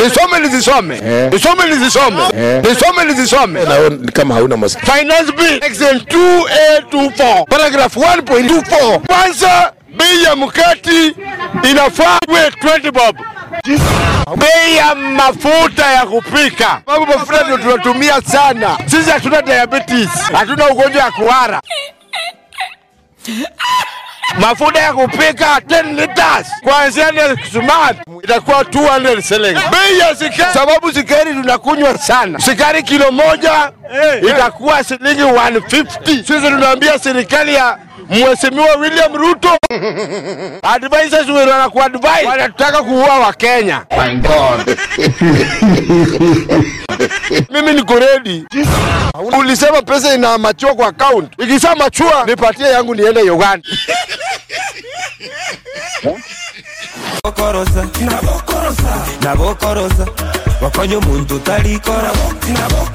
nisome nisisome Eh. nisome nisisome Eh. nisome nisisome Naona kama hauna masikio. Finance Bill Section 2A24 paragraph 1.24 kwanza bei ya mkati inafaa iwe 20 bob. Bei ya mafuta ya kupika, sababu mafuta ndio tunatumia sana sisi. Hatuna diabetes, hatuna ugonjwa wa kuhara. Mafuta ya kupika 10 liters kuanzia ni smart itakuwa 200 shillings. Bei ya sukari, sababu sukari tunakunywa sana, sukari kilo moja itakuwa shilingi 150. Sisi tunaambia serikali ya Mheshimiwa William Ruto advisors wewe wanakuadvise wanataka kuua Wakenya. Mimi niko ready. Ulisema pesa ina machua kwa account. Ikisha machua nipatie yangu niende Uganda. bokorosa nabokorosa bakonya omuntu talikora